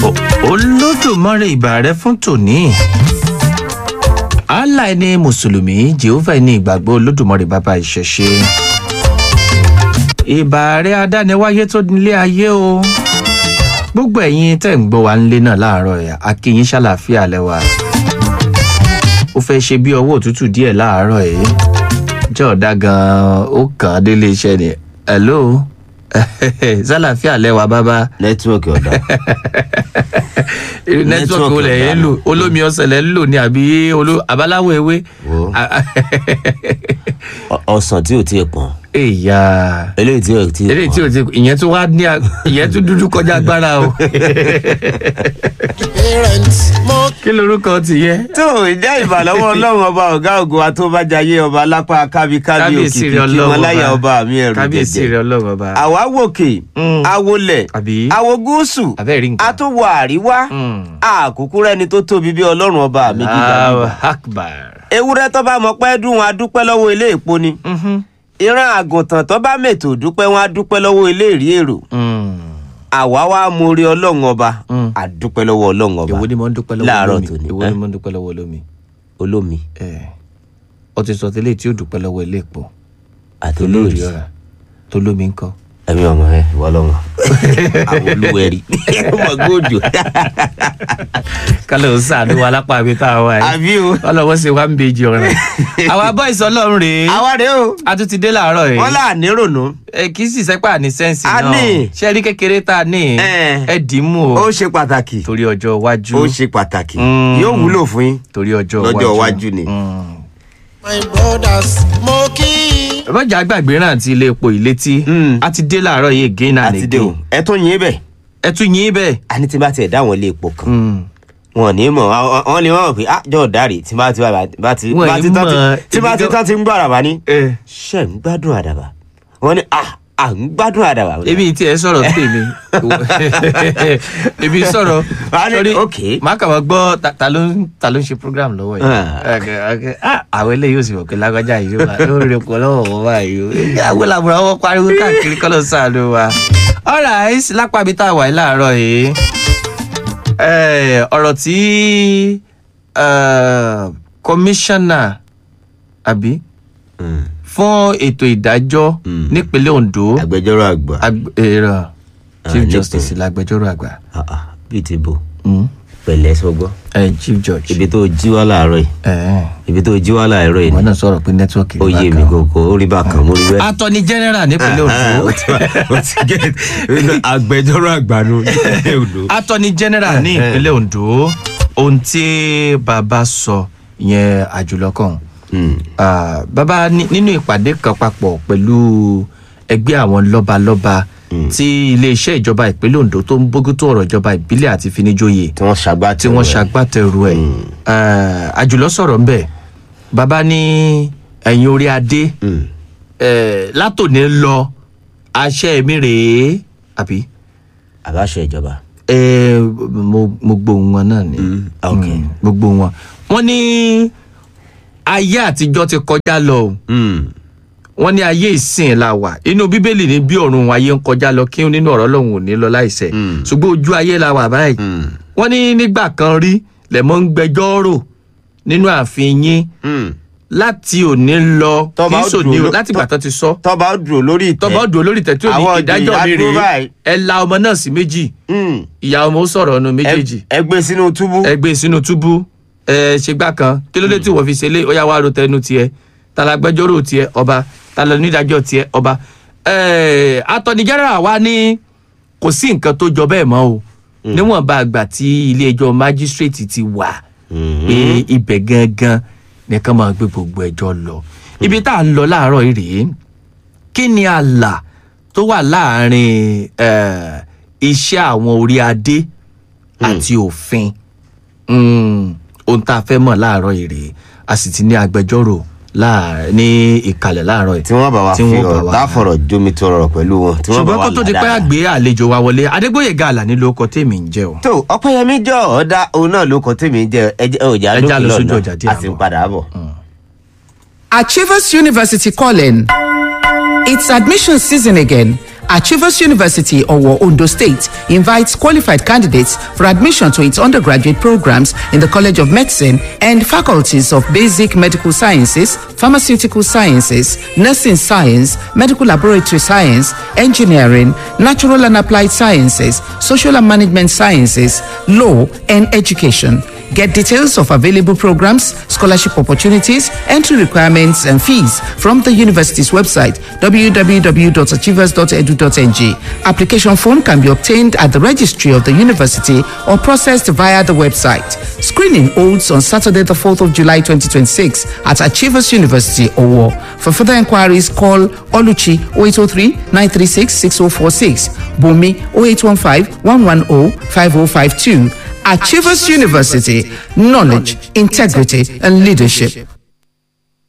olódùmarè ìbà rẹ fún tòní allah ẹni mùsùlùmí jehovah ẹni ìgbàgbọ́ olódùmarè bàbá ìṣẹ̀ṣe ìbà rẹ adániwáyé tó nílé ayé o gbogbo ẹ̀yin tẹ̀ ń gbọ́ wa nílé náà láàárọ̀ ẹ̀ akínyín ṣàlàáfíà lẹ́wà ó fẹ́ ṣe bí ọwọ́ òtútù díẹ̀ láàárọ̀ ẹ̀ jẹ́ ọ̀dà gan-an ó kàn án délé iṣẹ́ ni hello ṣàlàáfíà lẹ́wà bàbá nẹ́tíwọ̀kì ọ̀dà irú nẹ́tíwọ̀kì wo lẹ̀ ń lò olómi ọ̀sẹ̀ lẹ̀ ń lò ní àbí olú- àbáláwo ewé. Wo. Ọ- ọsàn tí ò tí ì pọ̀n èyà eléyìí tí ò tí ì eléyìí tí pọ̀n o ti ìyẹn tún wá ní à- ìyẹn tún dúdú kọjá agbára o parents mo kí lorúkọ ti yẹ. tó ìjà ìbàlọ́wọ́ ọlọ́run ọba ọ̀gá ògo atóbájayé ọba lápá kábíkábí kábíyèsí òkìkí rẹ kí wọn ọlọ́run láyà ọba mi ẹ̀rù kábíyèsí jẹjẹ rẹ ọlọ́run ọba. àwa wòkè Mm. awolẹ̀ àbí awo gúúsù abẹ́rẹ́ nǹkan. atúwọ̀ àríwá Mm. àkókò rẹni tó tóbi bí ọlọ́run ọba mi gíga Allahu gíga akbar. ewúrẹ́ tó bá mọ pẹ́ dùn wọn a dúpẹ́ lọ́wọ́ ilé èpo ni Mhm. ìran àgùntàn tó bá mètò dúpẹ́ wọn a dúpẹ́ lọ́wọ́ ilé ìrí èrò Mm. àwa wá mórí ọlọ́run ọba Mm. a dúpẹ́ lọ́wọ́ ọlọ́run ọba èwo ni mo ń dúpẹ́ lọ́wọ́ láàárọ̀ olómi tòní, èwo ẹ́? ni mo ń dúpẹ́ lọ́wọ́ olómi. olómi ẹ ọ ti sọ tẹ́lẹ̀ tí ó dúpẹ́ lọ́wọ́ ilé ìpò àti tó lórí olórí ọ̀rà tó lómi ń kọ́. ẹ̀mí ọmọ ẹ ìwọ lọ́mọ àwọn olúwẹ̀rí ọmọ gbòòjò kálọ̀ ń sàánú wa lápá mi tá a wà yìí. àbí o ọlọ́wọ́ ṣe wá ń bèjì ọ̀ràn. àwa boys ọlọ́run rèé àwa rèé o a tún ti dé láàárọ̀ yìí. wọn là ní rònú ẹ kì í sì sẹ́pà ní sẹ́ǹsì A náà ní. ṣe rí kékeré tá a ní Ẹ̀. ẹ dì í mú ó o ṣe pàtàkì torí ọjọ́ iwájú ó ṣe pàtàkì Mm. yóò wúlò fún yín torí ọjọ́ lọ́jọ́ iwájú ni. Mm. my brothers mo kí rọ́jà gbàgbé rántí ilé epo ìlétí Mm. a ti dé láàárọ̀ yìí again and àti dé o again ẹ tún yín bẹ ẹ tún yín bẹ́ẹ̀. àní tí bá tiẹ̀ dá àwọn ilé epo kan Mm. wọn ò ní mọ̀ àwọn- wọn lè mọ̀ pé ah jọ̀ọ́ dárì tí bá ti bá ti Wọn bá ì ti tán ti- mọ̀, tí bá ti èmi tán ti ń gbọ́ àràbà ní ẹ ṣe ń gbádùn àdàbà wọn ní ah à ń gbádùn àdàbà. èmi tí ẹ sọ̀rọ̀ ń tèmi èmi sọ̀rọ̀ Wà á ní, sórí okay. má kà wọ́n gbọ́ ta- ta ló ń ta ló ń ṣe program lọ́wọ́ yìí Ah. Okay, okay. Ah, àwọn eléyìí ò sì mọ̀ pé lágbájá yìí ló wà ló ń repọ̀ lọ́wọ́ wọn báyìí o àwọn làbúrò wọn pariwo káàkiri kọ́ ló ń sàánú wa. alright lápá ibi tá a wà yìí láàárọ̀ yìí Eh, ọ̀rọ̀ tí eh, commissioner àbí Mm. fún ètò ìdájọ́ Mm. nípínlẹ̀ Ondo agbẹjọ́rò àgbà Ag- èrò chief nípìn- justice lágbẹjọ́rò àgbà Ah, ah, bíi ti bò Mm. pẹ̀lẹ́ sọgbọ́ Eh, chief judge ibi tó jí wá láàárọ̀ yìí Eh, ibi tó jí wá láàárọ̀ yìí wọn ni náà sọ̀rọ̀ pé nẹ́tíwọ́ọ̀kì ó yé mi kòkó ó rí bákan mo rí bẹ́ẹ̀. attorney general nípínlẹ̀ Ah, Ondo ó ti ó ti get agbẹjọ́rò àgbà nù nípínlẹ̀ Ondo. attorney general ní ìpínlẹ̀ Ondo ohun tí bàbá sọ yẹn àjùlọkàn Mm. Ah, bàbá ní- nínú ìpàdé kan papọ̀ pẹ̀lú ẹgbẹ́ àwọn lọ́balọ́ba tí iléeṣẹ́ ìjọba ìpínlẹ̀ Ondo tó ń bójútó ọ̀rọ̀ ìjọba ìbílẹ̀ àti finijóye tí wọ́n ṣàgbá tí wọ́n ṣagbátẹrù ẹ̀ Eh, àjùlọ sọ̀rọ̀ ńbẹ̀ bàbá ní ẹ̀yìn orí adé eh, látòní lọ àṣẹ mi rèé àbí àbáṣe ìjọba. Eh, mo mo gbóhùn wọn náà ni Mm, ok. Mm, mo gbóhùn wọn wọ́n ní ayé àtijọ́ ti kọjá lọ o Mm. wọ́n ní ayé ìsìn la wà inú bíbélì ní bí ọ̀run ayé ń kọjá lọ kí nínú ọ̀rọ̀ Ọlọ́run ò ní lọ láìṣẹ̀ Mm. ṣùgbọ́n ojú ayé la wà báyìí Mm. wọ́n ní nígbà kan rí lẹ̀mọ́ ń gbẹjọ́ rò nínú ààfin yín Mm. láti òní lọ kì Tọ́ba í ó sòní dùn o ló- láti gbà tán ti sọ tọ́ba ó dúró lórí ìtẹ́. tọ́ba ọdún olórí tẹ̀tí òní Àwọn ìdájọ́ mi ìjìyà dúró rèé báyìí. ẹ la ọmọ náà sí méjì Mm. ìyá ọmọ ó sọ̀rọ̀ ọ̀nà méjèèjì Ẹ- ẹ gbé sínú túbú. ẹ gbé sínú túbú ẹ ṣe gbá kan kí ló dé tí wọ́n fi ṣe lé ó yá wá ro tẹnu tiẹ̀ talagbẹjọ́rò tiẹ̀ ọba talónídàájọ́ tiẹ̀ ọba ẹ attorney general wa ní kò sí nǹkan tó jọ bẹ́ẹ̀ mọ́ o níwọ̀nba àgbà tí ilé ẹjọ́ magistrate ti wà pé ibẹ̀ gangan nìkan máa gbé gbogbo ẹjọ́ lọ ibi tá à ń lọ láàárọ̀ yìí rèé kí ni ààlà tó wà láàrin eh, iṣẹ́ àwọn orí adé àti òfin Mm, ohun tá a fẹ́ mọ̀ láàárọ̀ yìí rèé a sì ti ní agbẹjọ́rò láàárọ̀- ní ìkàlẹ̀ láàárọ̀ yìí tí wọ́n bá wa tí fi wọ́n bá ọ̀rọ̀ wa- tá a fọ̀rọ̀ jomi tó rọrọ̀ pẹ̀lú wọn. tí wọ́n bá ṣùgbọ́n wa kó tó di là pé dáadáa. àgbé àlejò wa wọlé adégbòyèga àlàní ló kọ tèmi ń jẹ o. tó ọpẹ́yẹmí jọ ọdá òun náà ló kọ tèmi jẹ ẹjẹ ọjà Ẹja lọ lókè sójú ọjà lọ́nà díẹ̀ a sì ń àbọ̀. padà bọ̀. Achievers University calling. It's admission season again. Achievers University, Owo, Ondo State, invites qualified candidates for admission to its undergraduate programs in the College of Medicine and faculties of Basic Medical Sciences, Pharmaceutical Sciences, Nursing Science, Medical Laboratory Science, Engineering, Natural and Applied Sciences, Social and Management Sciences, Law, and Education. Get details of available programs, scholarship opportunities, entry requirements, and fees from the university's website www.achievers.edu.ng. Application form can be obtained at the registry of the university or processed via the website. Screening holds on Saturday, the 4th of July 2026 at Achievers University, Owo. For further inquiries, call Oluchi 0803 936 6046, Bumi 0815 110 5052. Achievers University, knowledge, integrity, and leadership.